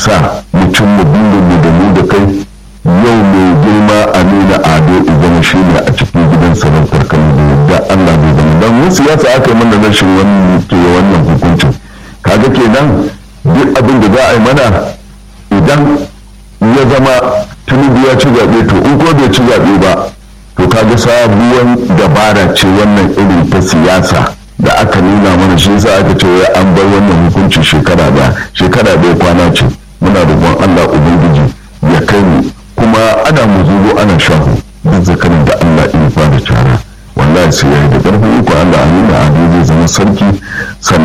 sa mutum mu burin da mu da kai yau mai girma a nuna ado zama shi ne a cikin gidan sarautar kano da yadda allah bai zama don mun siyasa aka yi mana rashin wannan ke wannan hukuncin kaga kenan duk abin da za a yi mana idan ya zama tinubu ya ci zaɓe to in ko bai ci zaɓe ba to kaga sabuwar dabara ce wannan irin ta siyasa da aka nuna mana shi yasa aka ce wai an bar wannan hukunci shekara da shekara da kwana ce muna roƙon Allah ubangiji ya kai mu kuma ana muzuru ana shahu duk zakarin da Allah ya fara cara wallahi sai yayi da ƙarfin iko Allah a nuna a zai zama sarki sannan